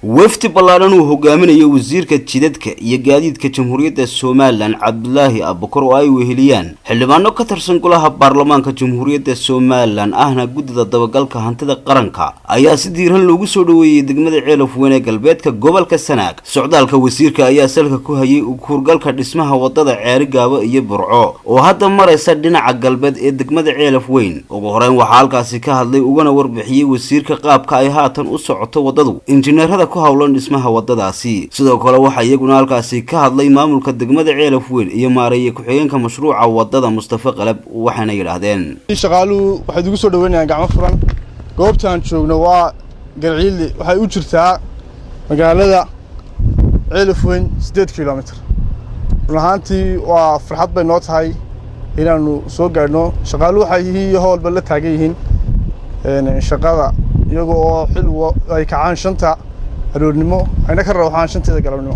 wafdi ballaadhan uu hogaaminayo wasiirka jidadka iyo gaadiidka jamhuuriyadda somalilan cabdulaahi abukar oo ay weheliyaan xildhibaano ka tirsan golaha baarlamaanka jamhuuriyadda somalilan ahna guddida dabagalka hantida qaranka ayaa si diiran loogu soo dhoweeyey degmada ceelaf weyn ee galbeedka gobolka sanaag socdaalka wasiirka ayaa salka ku hayay ukuurgalka dhismaha wadada ceerigaabo iyo burco oo hadda maraysa dhinaca galbeed ee degmada ceelaf weyn ugu horeyn waxaa halkaasi ka hadlay ugana warbixiyey wasiirka qaabka ay haatan u socoto waddadu injineerada ku howlan dhismaha wadadaasi sidoo kale waxaa iyaguna halkaasi ka hadlay maamulka degmada ceelaf weyn iyo maareeye ku-xigeenka mashruuca wadada mustafa qalab waxayna yidhaahdeen shaqaaluhu waxay igu soo dhaweynayaan gacmo furan goobtaan joogno waa garciili waxay u jirtaa magaalada ceelaf weyn siddeed kilomitr run ahaantii waa farxad bay noo tahay inaanu soo gaadhno shaqaaluhu waxay yihiin iyo howlba la taagan yihiin shaqada iyaga oo xil ay kacaan shanta aroornimo ayna ka rawxaan shanteeda galabnimo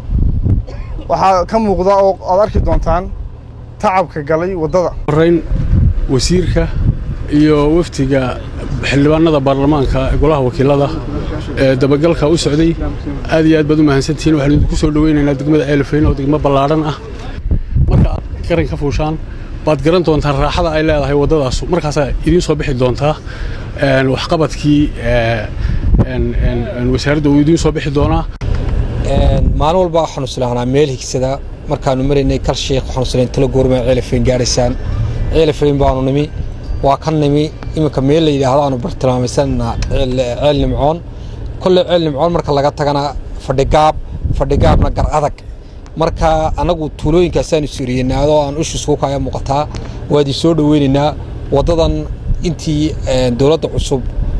waxaa ka muuqda oo aad arki doontaan tacabka galay waddada horeyn wasiirka iyo wafdiga xildhibaanada baarlamaanka golaha wakiilada ee dabagalka u socday aad iyo aad baad u mahadsantihiin waxaanu idinku soo dhoweynaynaa degmada ceelafeyn oo degmo ballaadhan ah marka aad garan ka fuushaan baad garan doontaan raaxada ay leedahay waddadaasu markaasaa idiin soo bixi doontaa waxqabadkii wasaaradda uu idiin soo bixi doonaa maalin walba waxaanu islaahnaa meel higsada markaanu maraynay kal sheekh waxaanu islayn talo goorma ceelafeyn gaadhaysaan ceelafeyn baanu nimi waa ka nimi iminka meel la yidhaahdo aanu bartilmaamaysanna ceel nimcoon kolley ceel nimcoon marka laga tagana fadhigaab fadhigaabna gar adag marka annagu tuulooyinkaasaanu siriyeynaadoo aan ushiisku kaya muuqataa waadii soo dhoweynaynaa waddadan intii dowladda cusub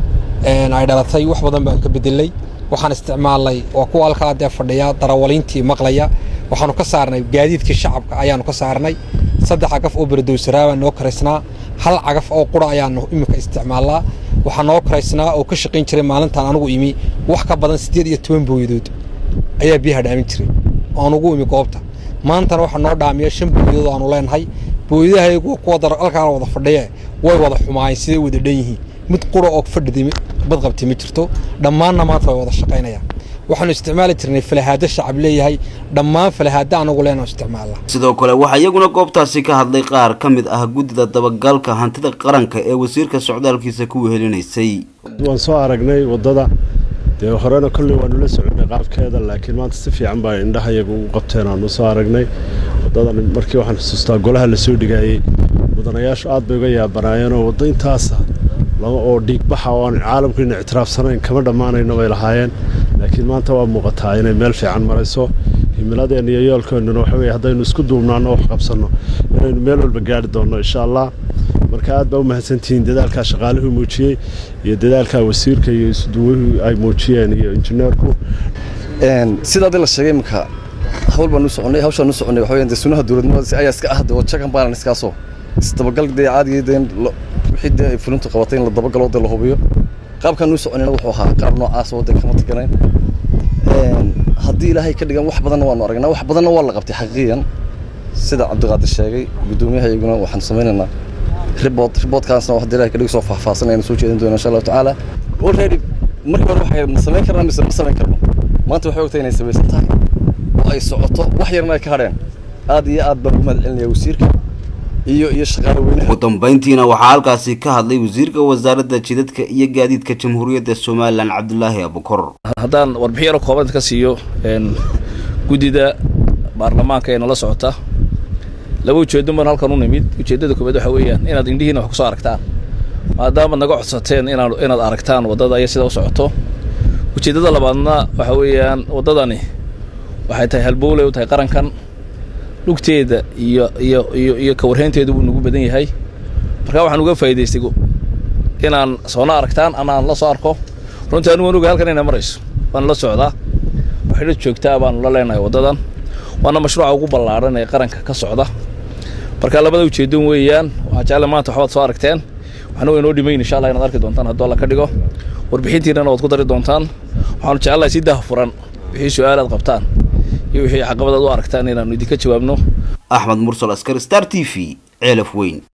ay dhalatay wax badan baan ka bedelay waxaan isticmaalnay waa kuwa halkaa dee fadhiya darawaliintii maqlaya waxaanu ka saarnay gaadiidkii shacabka ayaanu ka saarnay saddex cagaf oo beradowsaraa baan noo karaysnaa hal cagaf oo qura ayaanu iminka isticmaalnaa waxaa noo karaysnaa oo ka shaqayn jiray maalintaan anugu imi wax ka badan siddeed iyo toban booyadood ayaa biyaha dhaamin jiray aan ugu imi goobta maantana waxaa noo dhaamiya shan booyadood aanu leenahay booyadahaygu kuwa halkaan wada fadhiye way wada xumaayeen siday wada dhan yihiin mid qura oo fadhiday badqabtay ma jirto dhammaanna maanta way wada shaqaynayaan waxaanu isticmaali jirnay falahaado shacab leeyahay dhammaan falahaado anagu leenaanu isticmaalnaa sidoo kale waxaa iyaguna goobtaasi ka hadlay qaar ka mid ah guddida dabagalka hantida qaranka ee wasiirka socdaalkiisa ku wehelinaysay waan soo aragnay waddada dee horena kolley waanu la soconay qaabkeeda laakiin maanta si fiican baa indhahayaga ugu qabteen aanu soo aragnay waddadan markii waxaan xusuustaa golaha la soo dhigaayey mudanayaashu aad bay uga yaabanaayeenoo waddo intaasa lama oo dhiigbaxa oo aan caalamkiina ictiraafsanayn kama dhammaanayno bay lahaayeen laakiin maanta waa muuqataa inay meel fiican marayso himiladeenna iyo yoolkeennuna waxa weye haddaynu isku duubnaanno wax qabsanno inaynu meel walba gaari doonno insha allah marka aad baa u mahadsantihiin dadaalkaa shaqaaluhu muujiyey iyo dadaalkaa wasiirka iyo isuduwuhu ay muujiyeen iyo injineerku sidaa dii la sheegay iminka hawl baan u soconay hawshaan u soconay waxa weeyaan dee sunaha dowladnimada ayaa iska ah dee wajakan baanan iskaasoo isdabagal dee caadigii dee wixii dee ay fulintu qabatay in la dabagalo dee la hubiyo qaabkaan u soconayna wuxuu ahaa qaab noocaas oo dee kama taganayn haddii ilaahay ka dhigan wax badanna waanu aragnaa wax badanna waa la qabtay xaqiiqiyan sida cabdiqaadir sheegay guddoomiyaha iyaguna waxaan samaynaynaa ribood riboodkaasna wax dee ilahay ka dhig soo faahfaahsan aynu soo jeedin doona insha allahu tacaala already markii hore waxay ma samayn karnaa mise ma samayn karno maanta waxay ogtahay inay samaysan tahay oo ay socoto wax yarna ay ka hadheen aad iyo aad baan ugu mahad celinaya wasiirka iyo iyo shaqaale weynaha ugu dambayntiina waxaa halkaasi ka hadlay wasiirka wasaaradda jidadka iyo gaadiidka jamhuuriyadda somalilan cabdulaahi abukor haddaan warbixin yaro kooban ka siiyo guddida baarlamaanka ee nala socota laba ujeedo baan halkan u nimid ujeeddada koobaad waxa weeyaan inaad indhihiina wax ku soo aragtaan maadaamaad naga codsateen inaad inaad aragtaan waddada iyo sida u socoto ujeeddada labaadna waxa weeyaan waddadani waxay tahay halbowley u tahay qarankan lugteeda iyo iyo iyo iyo kawarhaynteedu wuu nagu badan yahay markaa waxaan uga faa'idaystay inaan soona aragtaan ama aan la soo arko runtii anigu waan oga halkan inay marayso waan la socdaa waxayna joogtaa baanu la leenahay waddadan waana mashruuca ugu ballaadhan ee qaranka ka socda marka labada ujeeddon weeyaan waxaa jecla maanta waxbaad soo aragteen waxna way noo dhimayn insha allah inaad arki doontaan hadduu alla ka dhigo warbixintiinana waad ku dari doontaan waxaanu jecelahay si daahfuran wixii su-aal aad qabtaan iyo wixii caqabadaad u aragtaan inaannu idinka jawaabno axmed mursal askar star t v ceelaf weyn